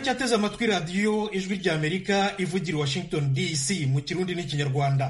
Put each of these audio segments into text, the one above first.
muracyateze amatwi radiyo ijwi ry'amerika ivugira washington dc mu kirundi n'ikinyarwanda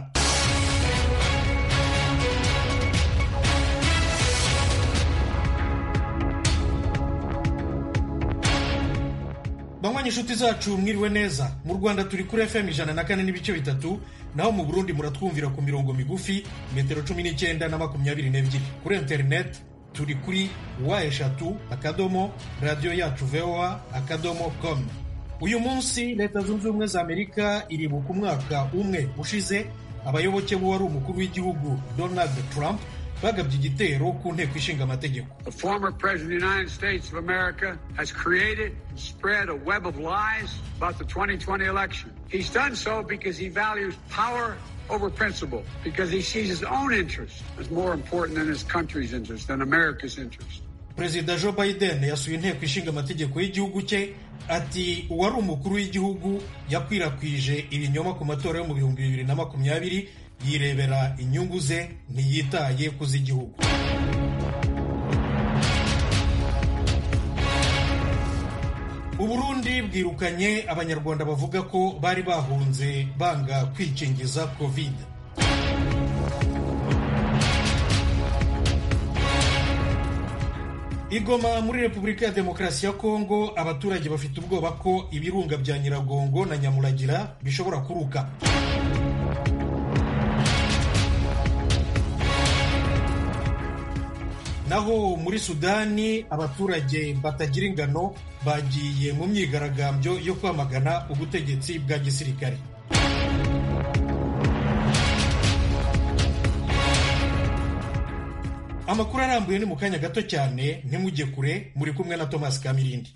banywanyi inshuti zacu mwiriwe neza mu rwanda turi kuri fm ijana na kane n'ibice bitatu naho mu burundi muratwumvira ku mirongo migufi metero cumi n'icyenda na makumyabiri n'ebyiri kuri interineti turi kuri wa eshatu akadomo radiyo yacu voa akadomo com uyu munsi leta zunze ubumwe za amerika iribuka umwaka umwe ushize abayoboke b'uwari umukuru w'igihugu donald trump bagabye igitero ku nteko ishinga amategeko The former president of the United States of America has created and spread a web of lies about the 2020 election. He's done so because he values power over principle, because he sees his own interest as more important than his country's interest, than America's interest. perezida joe biden yasuye inteko ishinga amategeko y'igihugu cye ati uwari umukuru w'igihugu yakwirakwije ibinyoma ku matora yo mu bihumbi bibiri na makumyabiri yirebera inyungu ze ntiyitaye ku z'igihugu uburundi bwirukanye abanyarwanda bavuga ko bari bahunze banga kwikingiza covid igoma muri repubulika ya demokarasi ya kongo abaturage bafite ubwoba ko ibirunga bya nyiragongo na nyamuragira bishobora kuruka naho muri sudani abaturage batagira ingano bagiye mu myigaragambyo yo kwamagana ubutegetsi bwa gisirikare amakuru arambuye ni mu kanya gato cyane ntimujye kure muri kumwe na thomas kamirindi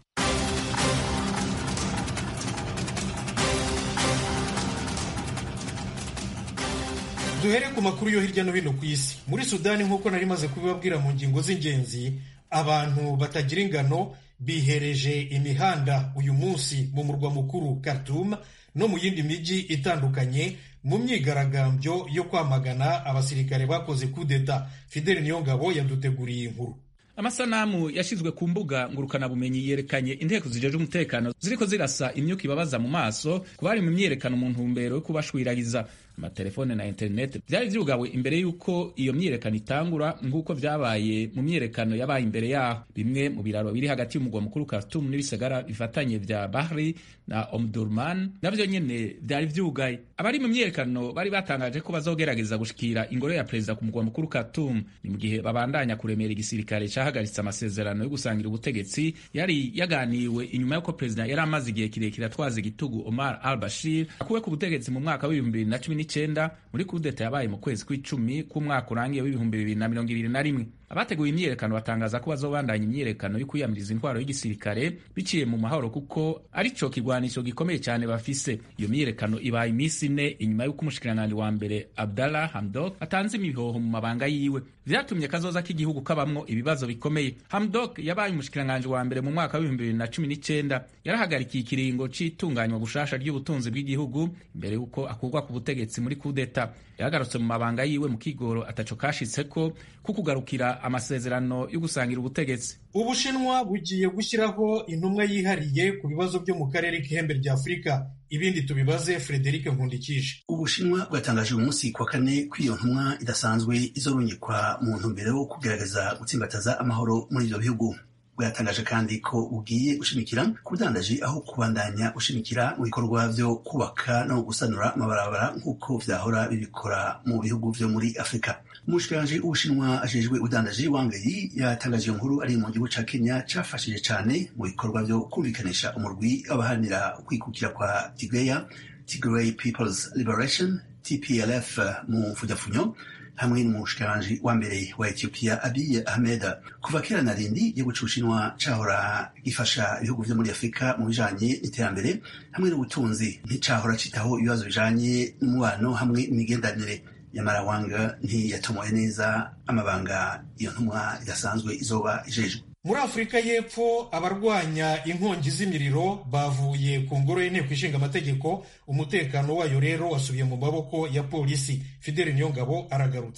duhere ku makuru yo hirya no hino ku isi muri sudani nk'uko nari maze kubibabwira mu ngingo z'ingenzi abantu batagira ingano bihereje imihanda uyu munsi mu murwa mukuru Khartoum no mu yindi mijyi itandukanye mu myigaragambyo yo kwamagana abasirikare bakoze kudeta Fidel Niyongabo yaduteguriye inkuru amasanamu yashyizwe ku mbuga ngurukanabumenyi yerekanye inteko zijeje umutekano ziriko zirasa imyuka ibabaza mu maso ku bari mu myiyerekano mu ntumbero yo kubashwiragiza amatelefone na interineti byari vyugawe imbere y'uko iyo myiyerekano itangura nk'uko vyabaye mu myiyerekano yabaye imbere yaho bimwe mu biraro biri hagati y'umugwa mukuru Khartoum n'ibisagara bifatanye vya Bahri na Omdurman navyo nyene vyari vyugaye abari mu myiyerekano bari batangaje ko bazogerageza gushikira ingoro ya perezida ku mugwa mukuru Khartoum ni mu gihe babandanya kuremera igisirikare cahagaritse amasezerano yo gusangira ubutegetsi yari yaganiwe inyuma y'uko perezida yari amaze igihe kirekire atwaza igitugu Omar al-Bashir akuwe ku butegetsi mu mwaka w'ibihumbi bibiri na cumi n'icyenda muri kudeta yabaye mu kwezi kw'icumi k'umwaka urangiye w'ibihumbi bibiri na mirongo ibiri na rimwe abateguye imyiyerekano batangaza ko bazobandanya imyiyerekano yo kwiyamiriza intwaro y'igisirikare biciye mu mahoro kuko arico kigwanisho gikomeye cyane bafise iyo myiyerekano ibaye iminsi ine inyuma y'uko umushikiranganji wa mbere Abdallah Hamdok atanze imihoho mu mabanga yiwe vyatumye kazoza k'igihugu kabamwo ibibazo bikomeye Hamdok yabaye umushikiranganji wa mbere mu mwaka w'ibihumbi bibiri na cumi n'icenda yarahagarikiye ikiringo c'itunganywa gushasha ry'ubutunzi bw'igihugu imbere y'uko akurwa ku butegetsi muri kudeta yagarutse mu mabanga yiwe mu kigoro ataco kashitseko ku kugarukira amasezerano yo gusangira ubutegetsi ubushinwa bugiye gushyiraho intumwa yihariye ku bibazo byo mu karere k'ihembe rya afurika ibindi tubibaze frederic nkundikije ubushinwa bwatangaje uyu munsi kuwa kane ko iyo ntumwa idasanzwe izorungikwa mu ntumbero yo kugerageza gutsimbataza amahoro muri ibyo bihugu bwatangaje kandi ko bugiye gushimikira ku budandaji aho kubandanya gushimikira mu bikorwa byo kubaka no gusanura amabarabara nk'uko vyahora bibikora mu bihugu vyo muri afurika umushikiranji w'ubushinwa ajejwe ubudandaji wang yi yatangaje iyo nkuru ari mu gihugu ca kenya cafashije cane mu bikorwa vyo kumvikanisha umurwi w'abaharanira ukwikukira kwa tigreya tigray peoples liberation tplf mu mfujafunyo hamwe n'umushikiranji wa mbere wa Ethiopia Abiy Ahmed kuva kera na rindi igihugu c'Ubushinwa cahora gifasha ibihugu vyo muri Afurika mu bijanye n'iterambere hamwe n'ubutunzi nticahora citaho ibibazo bijanye n'umubano hamwe n'imigenderanire nyamara wanga ntiyatomoye neza amabanga iyo ntumwa idasanzwe izoba ijejwe muri afurika y'epfo abarwanya inkongi z'imiriro bavuye ku ngoro y'inteko ishinga amategeko umutekano wayo rero wasubiye mu maboko ya polisi fideli niyongabo aragarutse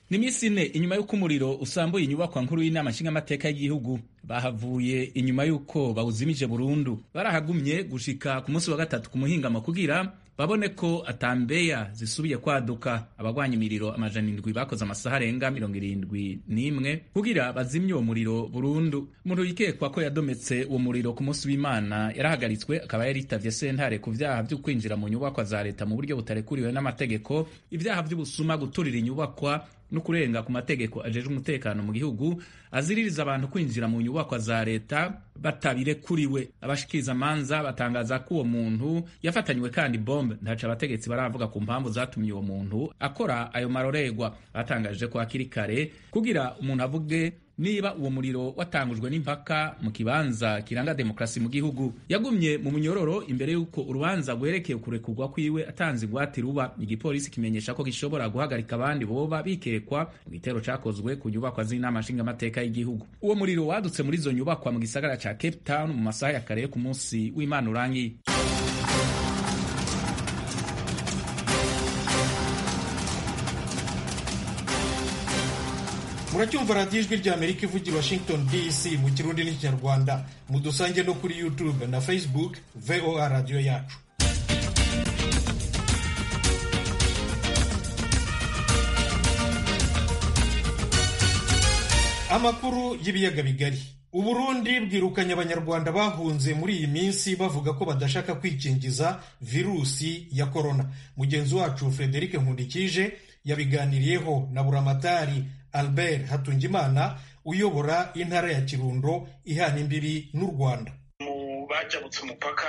ni iminsi ine inyuma y'uko umuriro usambuye inyubakwa nkuru y'inama nshingamateka y'igihugu bahavuye inyuma y'uko bawuzimije burundu barahagumye gushika ku munsi wa gatatu ku muhingamo kugira babone ko atambeya zisubiye kwaduka abagwanya imiriro amajana indwi bakoze amasaha arenga mirongo irindwi n'imwe kugira bazimye uwo muriro burundu umuntu yikekwa ko yadometse uwo muriro ku munsi w'imana yarahagaritswe akaba yaritavye sentare ku vyaha vyo kwinjira mu nyubakwa za leta mu buryo butarekuriwe n'amategeko ivyaha vy'ubusuma guturira inyubakwa no kurenga ku mategeko ajejwe umutekano mu gihugu aziririza abantu kwinjira mu nyubakwa za leta batabirekuriwe abashikiriza amanza batangaza ko uwo muntu yafatanywe kandi bombe ntaco abategetsi baravuga ku mpamvu zatumye uwo muntu akora ayo maroregwa batangaje ko hakiri kare kugira umuntu avuge niba uwo muriro watangujwe n'impaka mu kibanza kiranga demokarasi mu gihugu yagumye mu munyororo imbere y'uko urubanza rwerekeye kurekurwa kwiwe atanze ingwate ruba igipolisi kimenyesha ko gishobora guhagarika abandi boba bikekwa mu gitero cakozwe ku nyubakwa z'inama nshingamateka y'igihugu uwo muriro wadutse muri izo nyubakwa mu gisagara ca cape town mu masaha ya kare ku munsi w'imana urangiye muracyumva radiyo ijwi rya amerika ivugira washington dc mu kirundi n'ikinyarwanda mudusange no kuri youtube na facebook voa radiyo yacu amakuru y'ibiyaga bigari uburundi bwirukanye abanyarwanda bahunze muri iyi minsi bavuga ko badashaka kwikingiza virusi ya korona mugenzi wacu frederic nkundikije yabiganiriyeho na buramatari albert hatungimana uyobora intara ya kirundo ihana imbibi n'u rwanda mu bajabutse umupaka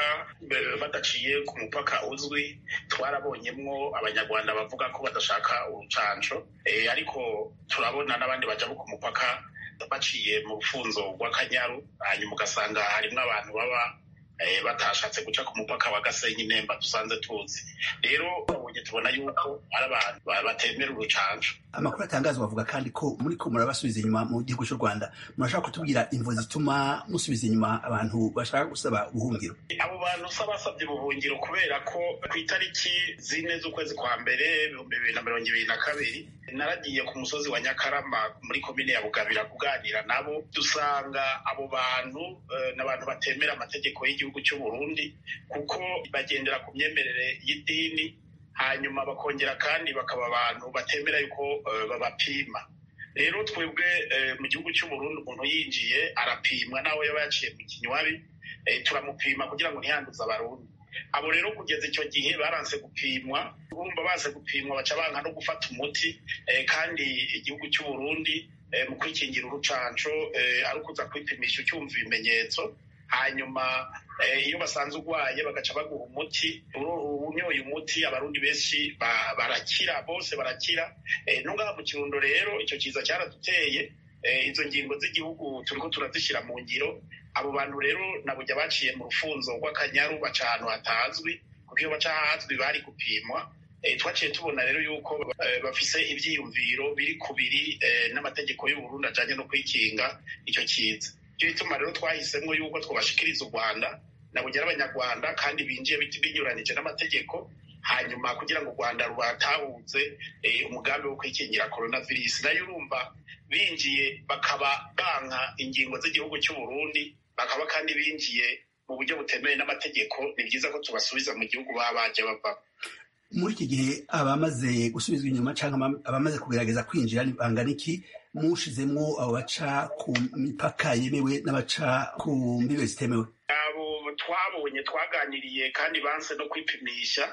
badaciye ku mupaka uzwi twarabonyemwo abanyarwanda bavuga ko badashaka urucanco ariko turabona n'abandi bajabuka umupaka baciye mu rufunzo rw'akanyaru hanyuma ugasanga harimwo abantu baba batashatse guca ku mupaka wa gasenyi nemba dusanze tuzi rero babonye tubona yuko ari abantu batemera urucanco amakuru atangazwa bavuga kandi ko muri ko murabasubiza inyuma mu gihugu cy'u rwanda murashaka kutubwira imvo zituma musubiza inyuma abantu bashaka gusaba ubuhungiro abo bantu usa basabye ubuhungiro kubera ko ku itariki zine z'ukwezi kwa mbere ibihumbi bibiri na mirongo ibiri na kabiri naragiye ku musozi wa nyakarama muri komine ya bugabira kuganira nabo dusanga abo bantu n'abantu batemera amategeko y'igihugu cy'u Burundi kuko bagendera ku myemerere y'idini hanyuma bakongera kandi bakaba abantu batemera yuko babapima rero twebwe mu gihugu cy'u Burundi umuntu yinjiye arapimwa nawe yaba yaciye mu kinywabi turamupima kugira ngo ntiyanduze abarundi abo rero kugeza icyo gihe baranse gupimwa bumva baze gupimwa baca banka no gufata umuti kandi igihugu cy'u Burundi mu kwikingira urucanco ari ukuza kwipimisha ucyumva ibimenyetso hanyuma iyo basanze urwaye bagaca baguha umuti unyoye umuti abarundi benshi barakira bose barakira ntungaha mu kirundo rero icyo kiza cyaraduteye izo ngingo z'igihugu turiko turazishyira mu ngiro abo bantu rero nabujya baciye mu rufunzo rw'akanyaru baca ahantu hatazwi kuko iyo baca ahazwi bari gupimwa twaciye tubona rero yuko bafise ivyiyumviro biri kubiri n'amategeko y'uburundi ajanye no kwikinga icyo kiza icyo bituma rero twahisemwo yuko twobashikiriza u rwanda nabugera abanyarwanda kandi binjiye binyuranije n'amategeko hanyuma kugira ngo u rwanda rubatahuze umugambi wo kwikingira coronavirus nayo urumva binjiye bakaba banka ingingo z'igihugu cy'u Burundi bakaba kandi binjiye mu buryo butemewe n'amategeko ni byiza ko tubasubiza mu gihugu baba baje bava muri iki gihe abamaze gusubizwa inyuma cyangwa abamaze kugerageza kwinjira bangana iki mushizemwo abo baca ku mipaka yemewe n'abaca ku mbibe zitemewe abo twabonye twaganiriye kandi banse no kwipimisha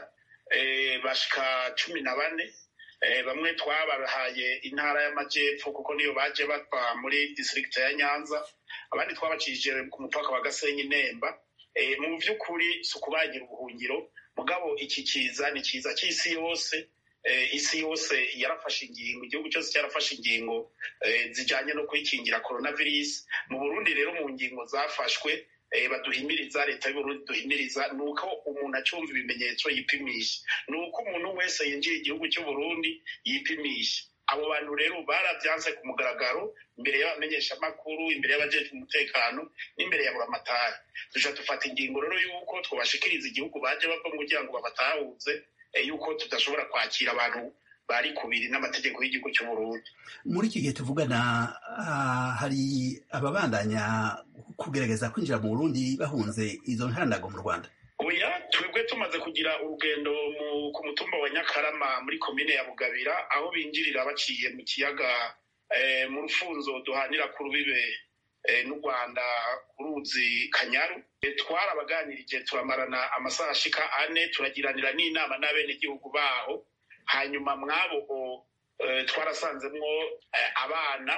bashika cumi na bane bamwe twabahaye intara y'amajyepfo kuko niyo baje bava muri district ya nyanza abandi twabacishije ku mupaka wa gasenyi nemba mu by'ukuri si ukubagira ubuhungiro mugabo iki kiza ni kiza cy'isi yose isi yose yarafashe ingingo igihugu cyose cyarafashe ingingo zijyanye no kwikingira coronavirus mu burundi rero mu ngingo zafashwe baduhimiriza leta y'uburundi duhimiriza ni uko umuntu acyumva ibimenyetso yipimisha ni uko umuntu wese yinjiye igihugu cy'uburundi yipimisha abo bantu rero barabyanze ku mugaragaro imbere y'abamenyeshamakuru imbere y'abajejwe umutekano n'imbere ya buramatari duca dufata ingingo rero y'uko twabashikiriza igihugu baje bava kugira ngo babatahuze yuko tudashobora kwakira abantu bari kubiri n'amategeko y'igihugu cy'uburundi muri iki gihe tuvugana hari ababandanya kugerageza kwinjira mu burundi bahunze izo ntandago mu rwanda oya twebwe tumaze kugira urugendo ku mutumba wa nyakarama muri komine ya bugabira aho binjirira baciye mu kiyaga mu rufunzo duhanira ku rubibe n'u rwanda ku ruzi kanyaru twarabaganirije turamarana amasaha ashika ane turagiranira n'inama n'abenegihugu baho hanyuma mwabo twarasanzemwo abana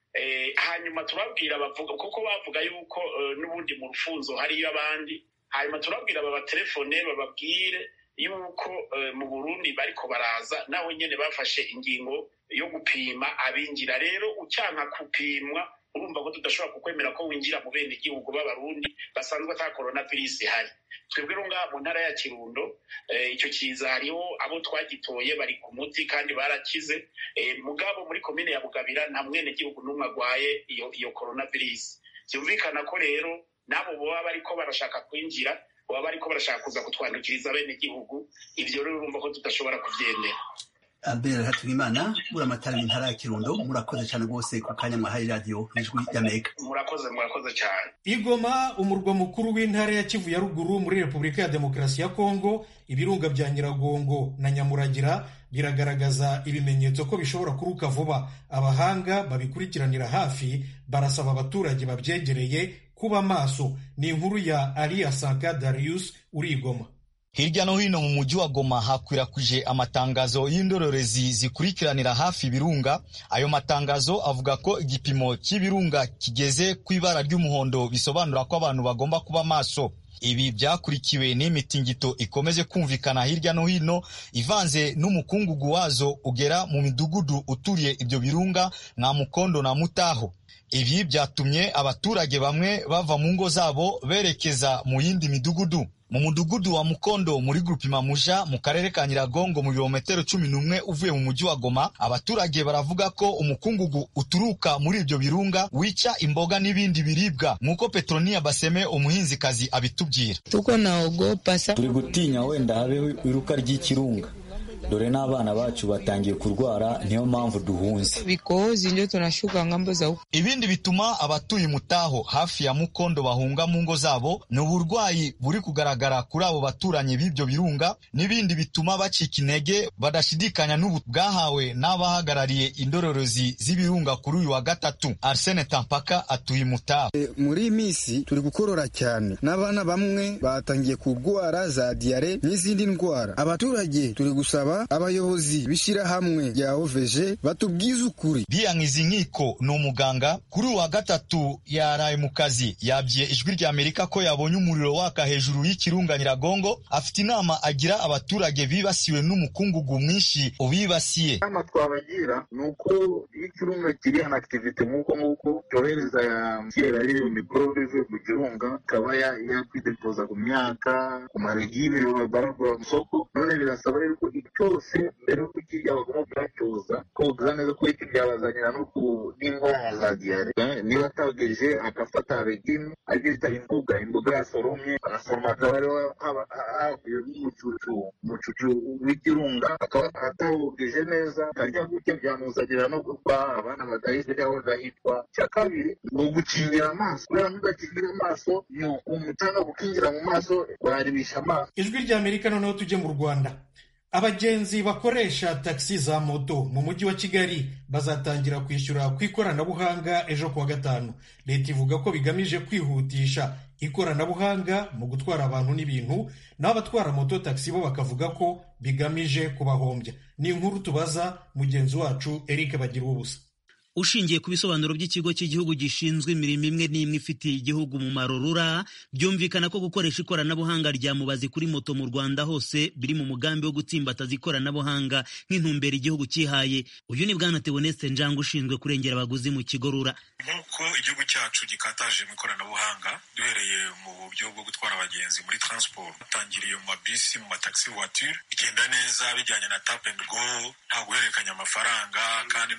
hanyuma turabwira bavuga kuko bavuga yuko n'ubundi mu rufunzo hariyo abandi hanyuma turabwira babatelefone bababwire yuko mu burundi bariko baraza nawe nyene bafashe ingingo yo gupima abinjira rero ucyanka gupimwa urumva ko tudashobora kukwemera ko winjira mu bene igihugu b'abarundi basanzwe ata coronavirus ihari twebwe rero ngaha mu ntara ya kirundo icyo kiza hariho abo twagitoye bari ku muti kandi barakize mugabo muri komine ya bugabira nta mwene gihugu n'umwe agwaye iyo iyo coronavirus byumvikana ko rero nabo baba bariko barashaka kwinjira baba bariko barashaka kuza kutwandukiriza bene igihugu ivyo rero urumva ko tudashobora kuvyemera albert hatugimana buramatari intara ya kirundo murakoze cyane rwose ku kanya mwahaye radiyo ijwi y'amerika murakoze murakoze cyane igoma umurwa mukuru w'intara ya kivu ya ruguru muri repubulika ya demokarasi ya kongo ibirunga bya nyiragongo na nyamuragira biragaragaza ibimenyetso ko bishobora kuruka vuba abahanga babikurikiranira hafi barasaba abaturage babyegereye kuba maso ni inkuru ya aliya sanka darius uri igoma hirya no hino mu mujyi wa Goma hakwirakwije amatangazo y'indorerezi zikurikiranira hafi ibirunga. Ayo matangazo avuga ko igipimo cy'ibirunga kigeze ku ibara ry'umuhondo, bisobanura ko abantu bagomba kuba maso. Ibi byakurikiwe n'imitingito ikomeje kumvikana hirya no hino ivanze n'umukungugu wazo ugera mu midugudu uturiye ibyo birunga nka Mukondo na Mutaho. Ibi byatumye abaturage bamwe bava mu ngo zabo berekeza mu yindi midugudu mu mudugudu wa Mukondo muri grupima Muja mu karere ka Nyiragongo mu birometero cumi n'umwe uvuye mu mujyi wa Goma, abaturage baravuga ko umukungugu uturuka muri ibyo birunga wica imboga n'ibindi biribwa, nk'uko Petronia Baseme umuhinzikazi abitubwira. tuko naogopa sa turi gutinya wenda habeho iruka ry'ikirunga dore n'abana bacu batangiye kurwara niyo mpamvu duhunze vikohozi ndio tunashuka ngambo za huko. Ibindi bituma abatuye Mutaho hafi ya Mukondo bahunga mu ngo zabo ni uburwayi buri kugaragara kuri abo baturanyi b'ibyo birunga, n'ibindi bituma bacika intege badashidikanya n'ubu bwahawe n'abahagarariye indorerezi z'ibirunga kuri uyu wa gatatu. Arsene Tampaka atuye Mutaho. muri iyi minsi turi gukorora cyane n'abana bamwe batangiye kurwara za diyare n'izindi ndwara abaturage turi gusaba abayobozi b'ishyirahamwe rya oveje batubwize ukuri Biyankiza inkiko ni umuganga kuri uyu wa gatatu yaraye mu kazi yabwiye ijwi rya Amerika ko yabonye umuriro waka hejuru y'ikirunga Nyiragongo afite inama agira abaturage bibasiwe n'umukungugu mwinshi ubibasiye inama twabagira ni uko iyo ikirunga kiri an activite nk'uko nguko cyohereza ya kera rero mikorobe ivuye ku kirunga ikaba ya- yakwidepoza ku myaka ku maregime baragura mu isoko none birasaba rero ko cyose mbere y'uko kijya bagomba kuyacyoza koza neza ko iki byabazanira no ku n'indwara za diyare Eh, niba atageje agafata regime aribyo bita imbuga imbuga yasoromye agasoroma akaba ariho haba- havuye n'umucucu umucucu w'ikirunga akaba atawogeje neza akarya gutya byamuzanira no gupfa abana badahise aho gahitwa icya kabiri ni ugukingira amaso kubera nudakingira amaso ni umucanga gukingira mu maso waribisha amaso ijwi rya amerika noneho tujye mu rwanda abagenzi bakoresha taxi za moto mu mujyi wa kigali bazatangira kwishyura ku ikoranabuhanga ejo kuwa gatanu leta ivuga ko bigamije kwihutisha ikoranabuhanga mu gutwara abantu n'ibintu naho abatwara moto taxi bo bakavuga ko bigamije kubahombya ni inkuru tubaza mugenzi wacu eric bagira ubusa ushingiye ku bisobanuro by'ikigo cy'igihugu gishinzwe imirimo imwe n'imwe ifitiye igihugu umumaro rura byumvikana ko gukoresha ikoranabuhanga rya mubazi kuri moto mu rwanda hose biri mu mugambi wo gutsimbataza ikoranabuhanga nk'intumbero igihugu cyihaye uyu ni bwana teoneste njanga ushinzwe kurengera abaguzi mu kigo rura nk'uko igihugu cyacu gikataje mu ikoranabuhanga duhereye mu buryo bwo gutwara abagenzi muri transport dutangiriye mu mabisi mu mataxi voiture bigenda neza bijyanye na tap and go nta guhererekanya amafaranga kandi no gucunguza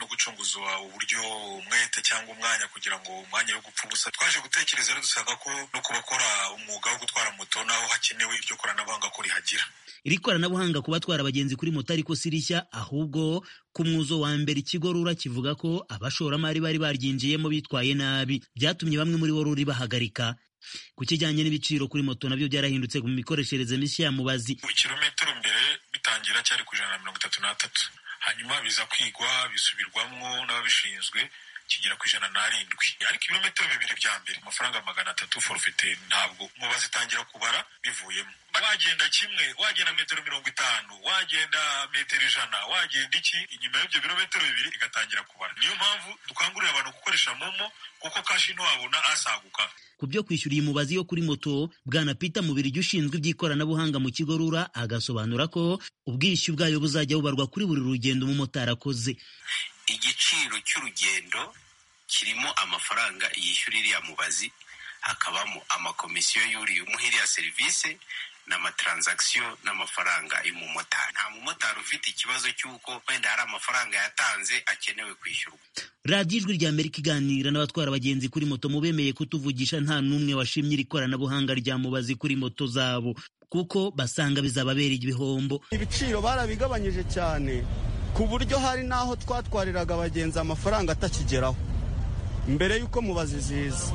kwifuzwa uburyo umwete cyangwa umwanya kugira ngo umwanya wo gupfa ubusa twaje gutekereza rero dusanga ko no ku bakora umwuga wo gutwara moto naho hakenewe iryo koranabuhanga ko rihagira iri koranabuhanga ku batwara abagenzi kuri moto ariko si rishya ahubwo ku mwuzo wa mbere ikigo rura kivuga ko abashoramari bari baryinjiyemo bitwaye nabi byatumye bamwe muri bo ruri bahagarika ku kijyanye n'ibiciro kuri moto nabyo byarahindutse mu mikoreshereze mishya ya mubazi ikirometero mbere bitangira cyari ku ijana na mirongo itatu n'atatu hanyuma biza kwigwa bisubirwamo n'ababishinzwe kigera ku ijana n'arindwi ariko ibirometero bibiri bya mbere amafaranga magana atatu forfete ntabwo mubazi itangira kubara bivuyemo wagenda kimwe wagenda metero mirongo itanu wagenda metero ijana wagenda iki inyuma y'ibyo birometero bibiri igatangira kubara niyo mpamvu dukangurira abantu gukoresha momo kuko kashi ntiwabona asaguka ku byo kwishyura iyi mubazi yo kuri moto bwana peter mubirigi ushinzwe iby'ikoranabuhanga mu kigo rura agasobanura ko ubwishyu bwayo buzajya bubarwa kuri buri rugendo umumotari akoze igiciro cy'urugendo kirimo amafaranga yishyura iriya mubazi hakabamo amakomisiyo yuriye umuha iriya serivisi n'amatransaction n'amafaranga y'umumotari nta mumotari ufite ikibazo cy'uko wenda hari amafaranga yatanze akenewe kwishyurwa radiyo ijwi rya amerika iganira n'abatwara abagenzi kuri moto mu bemeye kutuvugisha nta n'umwe washimye iri koranabuhanga rya mubazi kuri moto zabo kuko basanga bizababera ibihombo ibiciro barabigabanyije cyane ku buryo hari n'aho twatwariraga abagenzi amafaranga atakigeraho mbere y'uko mubazi ziza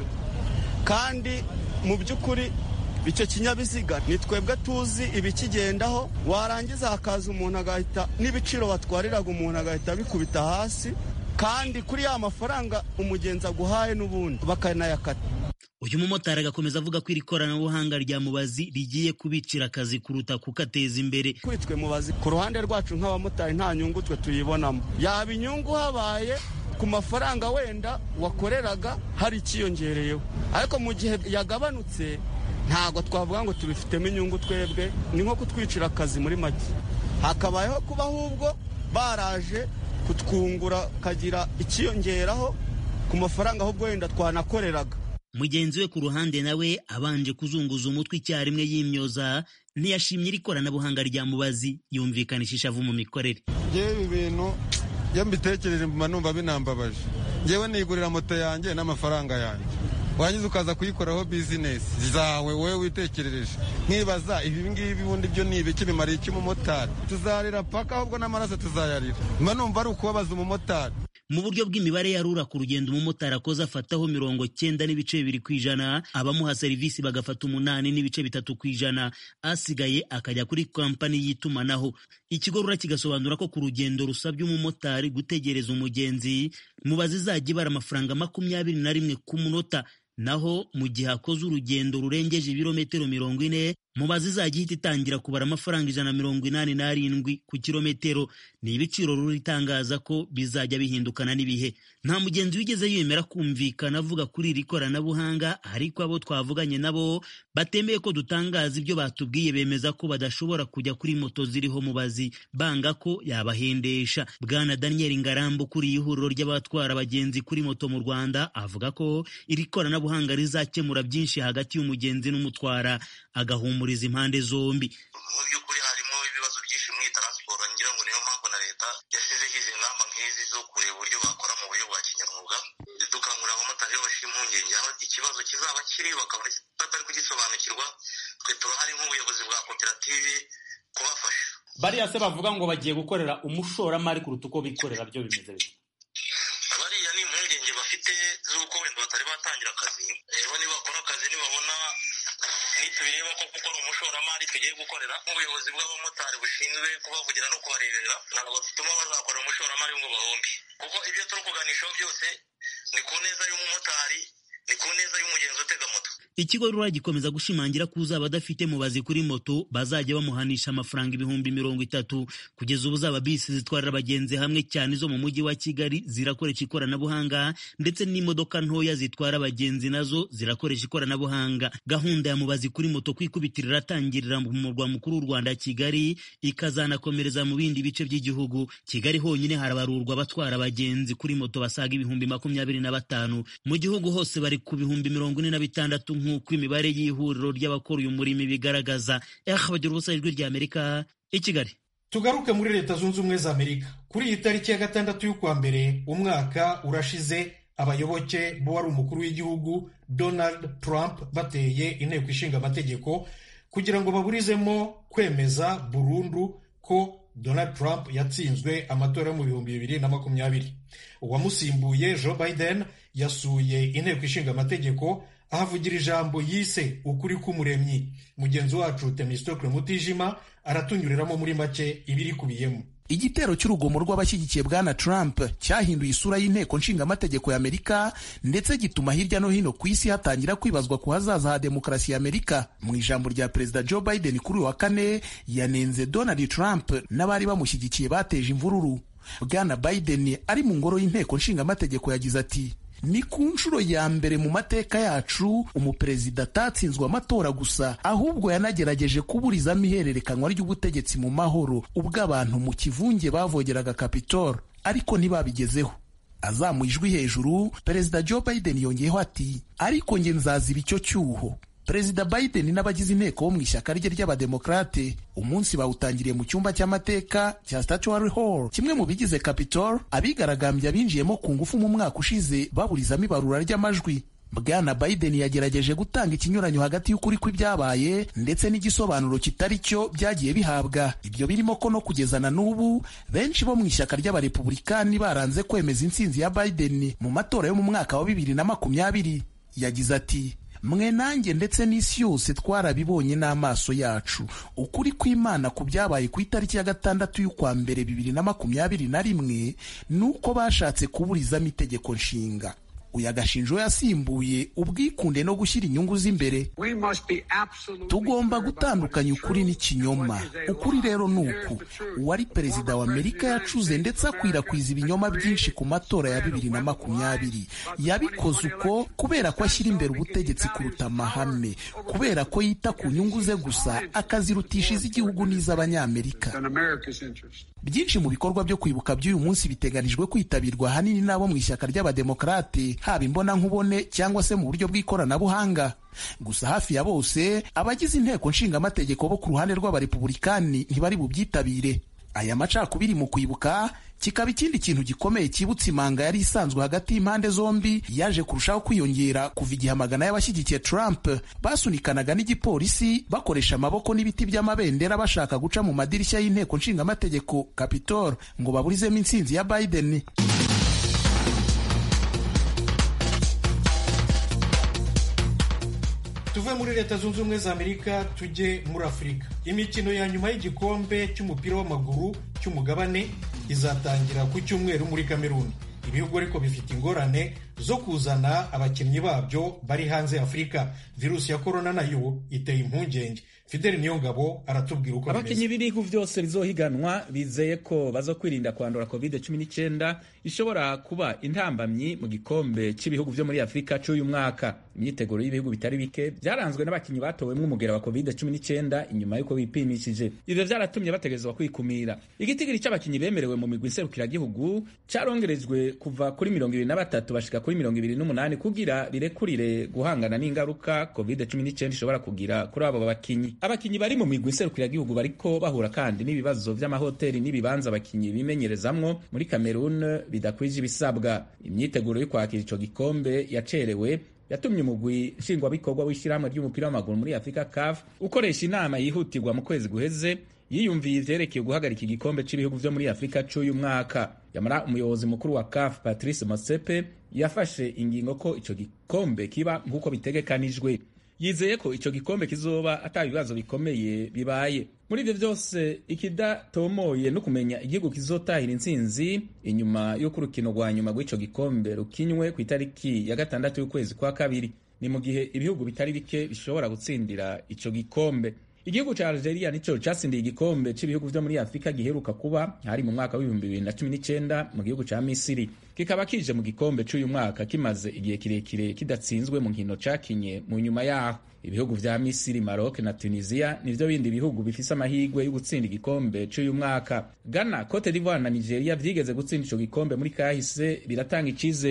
kandi mu by'ukuri icyo kinyabiziga ni twebwe tuzi ibikigendaho warangiza hakaza umuntu agahita n'ibiciro batwariraga umuntu agahita bikubita hasi kandi kuri ya mafaranga umugenzi aguhaye n'ubundi bakanayakata uyu mumotari agakomeza avuga ko iri koranabuhanga rya mubazi rigiye kubicira akazi kuruta kukateza imbere kuri twe mubazi ku ruhande rwacu nk'abamotari nta nyungu twe tuyibonamo yaba inyungu habaye ku mafaranga wenda wakoreraga hari ikiyongereyeho ariko mu gihe yagabanutse ntabwo twavuga ngo tubifitemo inyungu twebwe ni nko kutwicira akazi muri make hakabayeho kuba ahubwo baraje kutwungura kagira ikiyongeraho ku mafaranga ahubwo wenda twanakoreraga mugenzi we ku ruhande nawe abanje kuzunguza umutwe icyarimwe yimyoza ntiyashimye iri koranabuhanga rya mubazi yumvikanisha ishavu mu mikorere ngewe ibi bintu iyo mbitekereje mba numva binambabaje ngewe nigurira moto yanjye n'amafaranga yanjye warangiza ukaza kuyikoraho bizinesi zawe wowe witekerereje nkibaza ibi ngibi ubundi byo ni ibiki bimariye iki umumotari tuzarira paka ahubwo n'amaraso tuzayarira mba numva ari ukubabaza umumotari mu buryo bw'imibare ya rura ku rugendo umumotari akoze afataho mirongo cyenda n'ibice bibiri ku ijana abamuha serivisi bagafata umunani n'ibice bitatu ku ijana asigaye akajya kuri kampani y'itumanaho ikigo rura kigasobanura ko ku rugendo rusabye umumotari gutegereza umugenzi mubazi izajya ibara amafaranga makumyabiri na rimwe ku munota naho mu gihe akoze urugendo rurengeje ibirometero mirongo ine mubazi izajya ihita itangira kubara amafaranga ijana na mirongo inani n'arindwi ku kilometero ni ibiciro ruri itangaza ko bizajya bihindukana n'ibihe nta mugenzi wigeze yemera kumvikana avuga kuri iri koranabuhanga ariko abo twavuganye nabo batemeye ko dutangaza ibyo batubwiye bemeza ko badashobora kujya kuri moto ziriho mubazi banga ko yabahendesha bwana daniel ngarambu ukuriye ihuriro ry'abatwara abagenzi kuri moto mu rwanda avuga ko iri koranabuhanga rizakemura byinshi hagati y'umugenzi n'umutwara agahumuriza impande zombi mu by'ukuri harimo ibibazo byinshi muri taransiporo ngira ngo niyo mpamvu na leta yashyizeho izi ngamba nk'izi zo kureba uburyo bakora mu buryo bwa kinyamwuga dukangurira abamotari iyo bashira impungenge aho ikibazo kizaba kiri bakaba batari kugisobanukirwa twe turahari nk'ubuyobozi bwa koperative kubafasha bariya se bavuga ngo bagiye gukorera umushoramari kuruta uko bikorera byo bimeze bite bariya ni impungenge bafite z'uko wenda batari batangira akazi rero nibakora akazi nibabona nitubireba ko kuko ari umushoramari tugiye gukorera nk'ubuyobozi bw'abamotari bushinzwe kubavugira no kubareberera ntabwo bituma bazakorera umushoramari ngo bahombe kuko ibyo turi kuganishaho byose ni ku neza y'umumotari ni ku neza y'umugenzi utega moto ikigo rura gikomeza gushimangira ko uzaba adafite mubazi kuri moto bazajya bamuhanisha amafaranga ibihumbi mirongo itatu kugeza ubu zaba bisi zitwarira abagenzi hamwe cyane zo mu mujyi wa kigali zirakoresha ikoranabuhanga ndetse n'imodoka ntoya zitwara abagenzi nazo zirakoresha ikoranabuhanga gahunda ya mubazi kuri moto kwikubitira iratangirira mu murwa mukuru w'u rwanda kigali ikazanakomereza mu bindi bice by'igihugu kigali honyine harabarurwa abatwara abagenzi kuri moto basaga ibihumbi makumyabiri na batanu mu gihugu hose bari ku bihumbi mirongo ine na bitandatu nk'uko imibare y'ihuriro ry'abakora uyu murimo ibigaragaza eh bagira ubusa ijwi rya amerika i kigali tugaruke muri leta zunze ubumwe za amerika kuri iyi tariki ya gatandatu y'ukwa mbere umwaka urashize abayoboke b'uwari umukuru w'igihugu donald trump bateye inteko ishinga amategeko kugira ngo baburizemo kwemeza burundu ko donald trump yatsinzwe amatora yo mu bihumbi bibiri na makumyabiri uwamusimbuye joe biden yasuye inteko ishinga amategeko ahavugira ijambo yise ukuri k'umuremyi mugenzi wacu temistokle mutijima aratunyuriramo muri make ibirikubiyemo igitero cy'urugomo rw'abashyigikiye bwana Trump cyahinduye isura y'inteko nshingamategeko ya Amerika ndetse gituma hirya no hino ku isi hatangira kwibazwa ku hazaza ha demokarasi ya Amerika. Mu ijambo rya perezida Joe Biden kuri uyu wa kane yanenze Donald Trump n'abari bamushyigikiye bateje imvururu. Bwana Biden ari mu ngoro y'inteko nshingamategeko yagize ati ni ku nshuro ya mbere mu mateka yacu umuperezida atatsinzwe amatora gusa ahubwo yanagerageje kuburizamo ihererekanwa ry'ubutegetsi mu mahoro ubwo abantu mu kivunge bavogeraga kapitol ariko ntibabigezeho azamuye ijwi hejuru perezida joe biden yongeyeho ati ariko nge nzaziba icyo cyuho perezida biden n'abagize inteko bo mu ishyaka rye ry'abademokarate umunsi bawutangiriye mu cyumba cy'amateka cya statuary hall kimwe mu bigize capitol abigaragambya binjiyemo ku ngufu mu mwaka ushize baburizamo ibarura ry'amajwi bwana biden yagerageje gutanga ikinyuranyo hagati y'ukuri kw'ibyabaye ndetse n'igisobanuro kitari cyo byagiye bihabwa ibyo birimo ko no kugeza na n'ubu benshi bo mu ishyaka ry'abarepubulikani baranze kwemeza intsinzi ya biden mu matora yo mu mwaka wa bibiri na makumyabiri yagize ati mwe nanjye ndetse n'isi yose twarabibonye n'amaso yacu ukuri kw'imana ku byabaye ku itariki ya gatandatu y'ukwa mbere bibiri na makumyabiri na rimwe ni uko bashatse kuburizamo itegeko nshinga uyu agashinjo yasimbuye ubwikunde no gushyira inyungu z'imbere tugomba gutandukanya ukuri n'ikinyoma ukuri rero ni uku uwari perezida wa amerika yacuze ndetse akwirakwiza ibinyoma byinshi ku matora ya bibiri na makumyabiri yabikoze uko kubera ko ashyira imbere ubutegetsi kuruta amahame kubera ko yita ku nyungu ze gusa akazirutisha iz'igihugu n'iz'abanyamerika byinshi mu bikorwa byo kwibuka by'uyu munsi biteganijwe kwitabirwa ahanini n'abo mu ishyaka ry'abademokarate haba imbonankubone cyangwa se mu buryo bw'ikoranabuhanga gusa hafi ya bose abagize inteko nshingamategeko bo ku ruhande rw'abarepubulikani ntibari bubyitabire aya macakubiri mu kwibuka kikaba ikindi kintu gikomeye cyibutsa imanga yari isanzwe hagati y'impande zombi yaje kurushaho kwiyongera kuva igihe amagana y'abashyigikiye Trump basunikanaga n'igipolisi bakoresha amaboko n'ibiti by'amabendera bashaka guca mu madirishya y'inteko nshingamategeko Capitol ngo baburizemo intsinzi ya Biden. tuve muri leta zunze ubumwe za amerika tujye muri afurika imikino ya nyuma y'igikombe cy'umupira w'amaguru cy'umugabane izatangira ku cyumweru muri kameruni ibihugu ariko bifite ingorane zo kuzana abakinnyi babyo bari hanze afurika virusi ya korona nayo iteye impungenge fideli niyongabo aratubwira uko abakinnyi b'ibihugu byose bizohiganwa bizeye ko baza kwirinda kwandura covid cumi n'icyenda ishobora kuba intambamyi mu gikombe cy'ibihugu byo muri afurika cy'uyu mwaka imyiteguro y'ibihugu bitari bike byaranzwe n'abakinnyi batowemo umugera wa covid cumi n'icyenda inyuma y'uko bipimishije ibyo byaratumye bategerezwa kwikumira igitigiri cy'abakinnyi bemerewe mu migwi nserukiragihugu cyarongerejwe kuva kuri mirongo ibiri na batatu bashika kuri mirongo ibiri n'umunani kugira birekurire guhangana n'ingaruka covid cumi n'icyenda ishobora kugira kuri abo bakinnyi abakinnyi bari mu migwi nserukiragihugu bariko bahura kandi n'ibibazo by'amahoteli n'ibibanza abakinnyi bimenyerezamwo muri Cameroon bidakwije ibisabwa imyiteguro yo kwakira ico gikombe yacerewe yatumye umugwi nshingwabikorwa w'ishyirahamwe ry'umupira w'amaguru muri afurika caf ukoresha inama yihutirwa mu kwezi guheze yiyumviye ivyerekeye guhagarika igikombe cy'ibihugu vyo muri afurika c'uyu mwaka yamara umuyobozi mukuru wa caf patrice mosepe yafashe ingingo ko ico gikombe kiba nk'uko bitegekanijwe yizeye ko ico gikombe kizoba ata bibazo bikomeye bibaye muri ivyo vyose ikidatomoye no kumenya igihugu kizotahira intsinzi inyuma y'uko urukino rwa nyuma rw'ico gikombe rukinywe ku itariki ya gatandatu y'ukwezi kwa kabiri ni mu gihe ibihugu bitari bike bishobora gutsindira ico gikombe igihugu ca algeria nico catsindiye igikombe c'ibihugu vyo muri afurika giheruka kuba hari mu mwaka w'ibihumbi bibiri na cumi n'icenda mu gihugu ca misiri kikaba kije mu gikombe c'uyu mwaka kimaze igihe kirekire kidatsinzwe mu nkino cakinye mu nyuma yaho ibihugu vya misiri maroc na tunisia nivyo bindi bihugu bifise amahigwe yo gutsinda igikombe c'uyu mwaka ghana cote d'ivoire na nigeria vyigeze gutsinda ico gikombe muri kahise biratanga icizere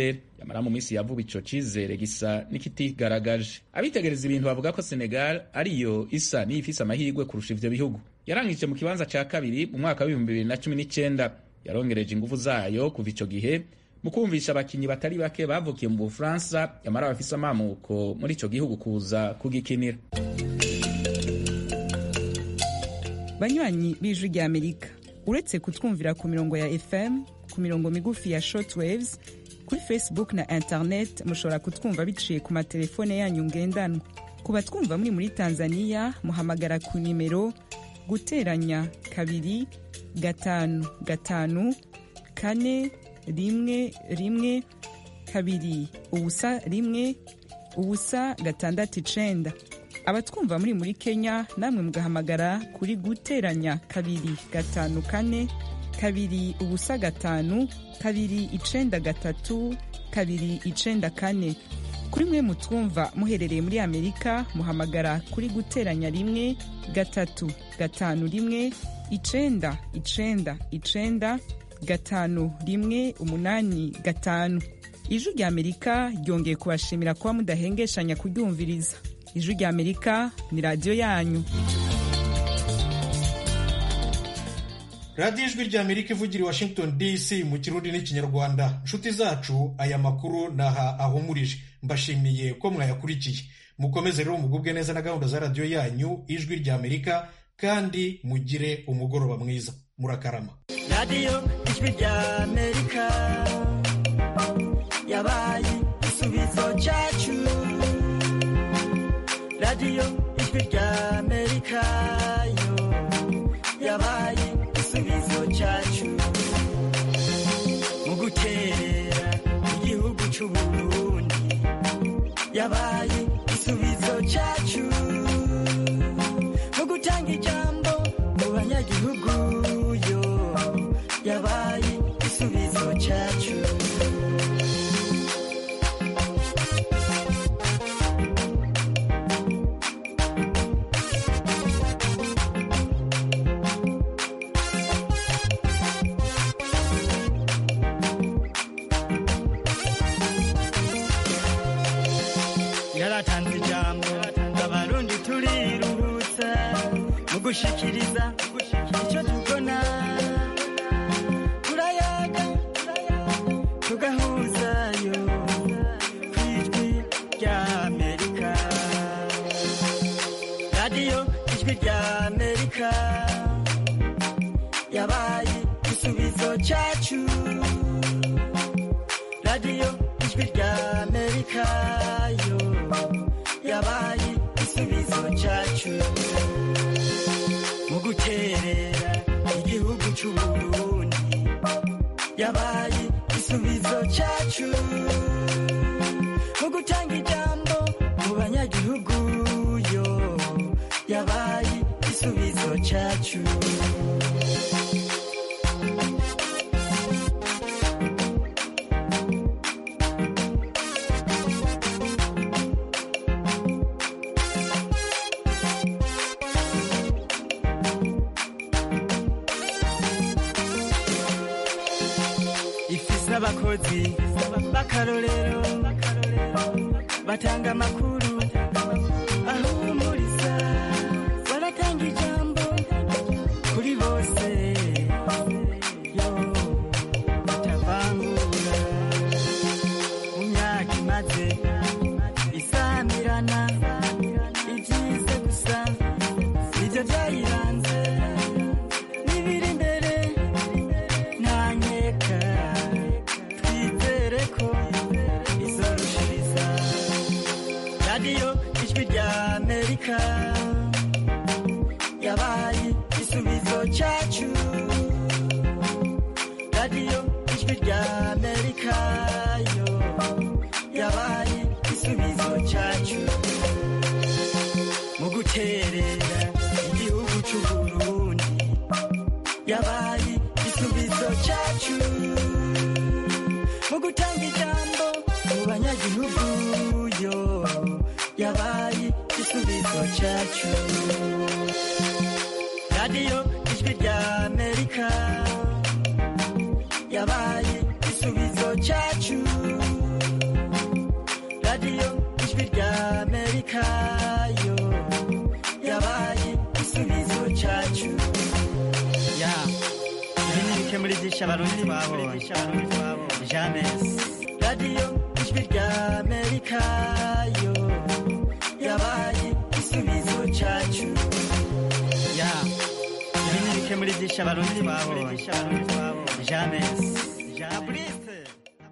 nyamara mu minsi ya vuba ico cizere gisa n'ikitigaragaje abitegereza ibintu bavuga ko senegal ariyo isa n'iyifise amahirwe kurusha ivyo bihugu yarangije mu kibanza ca kabiri mu mwaka w'ibihumbi bibiri na cumi n'icenda yarongereje inguvu zayo kuva ico gihe mu kumvisha abakinyi batari bake bavukiye mu bufaransa yamara bafise amamuko muri ico gihugu kuza kugikinira banywanyi b'ijwi rya amerika uretse kutwumvira ku mirongo ya fm ku mirongo migufi ya shortwaves kuri facebook na internet mushobora kutwumva biciye ku matelefone yanyu ngendanwa ku batwumva muri muri tanzania muhamagara ku nimero guteranya kabiri gatanu gatanu kane rimwe rimwe kabiri ubusa rimwe ubusa gatandatu icenda abatwumva muri muri kenya namwe mugahamagara kuri guteranya kabiri gatanu kane kabiri ubusa gatanu kabiri icenda gatatu kabiri icenda kane kuri mwe mutwumva muherereye muri amerika muhamagara kuri guteranya rimwe gatatu gatanu rimwe icenda icenda icenda gatanu rimwe umunani gatanu ijwi rya amerika ryongeye kubashimira kuba mudahengeshanya kuryumviriza ijwi rya amerika ni radiyo yanyu radiyo ijwi rya amerika ivugira i washington dc mu kirundi n'ikinyarwanda inshuti zacu aya makuru naha ahumurije mbashimiye ko mwayakurikiye mukomeze rero mugubwe neza na gahunda za radiyo yanyu ijwi rya amerika kandi mugire umugoroba mwiza murakarama radiyo ijwi rya amerika yabaye igisubizo cyacu radiyo ijwi rya amerika yo yabaye igisubizo cyacu mu gukerera igihugu cy'uburundi yabaye igisubizo cyacu mu gutanga ijambo mu banyagihugu yo yabaye igisubizo cyacu yaratanze ijambo abarundi turiruhutsa mu gushikiriza icyo tubona turayaga tugahuzayo ku ijwi rya amerika radiyo ijwi rya amerika yabaye igisubizo cyacu radiyo ijwi rya amerika yo yabaye igisubizo cyacu mu guterera igihugu cy'uburundi yabaye igisubizo cyacu mu gutanga ijambo mu banyagihugu yo yabaye igisubizo cyacu ifise abakozi b'akarorero batanga amakuru ahumuriza baratanga ijambo kuri bose yo batavangura mu myaka imaze isamirana ibyiza gusa nibyo byayiranze n'ibiri imbere ntanyeka twizere ko izorushiriza radiyo ijwi rya amerika yabaye igisubizo cyacu radiyo ijwi rya amerika yo yabaye igisubizo cyacu mu guterera igihugu cy'uburundi yabaye igisubizo cyacu mu gutanga ijambo mu banyagihugu yo yabaye igisubizo cyacu radiyo ijwi rya amerika yabaye igisubizo cyacu byinshi abarundi twabonye james radiyo ijwi rya amerika yo yabaye igisubizo cyacu ya ibi ni bike muri byinshi abarundi twabonye james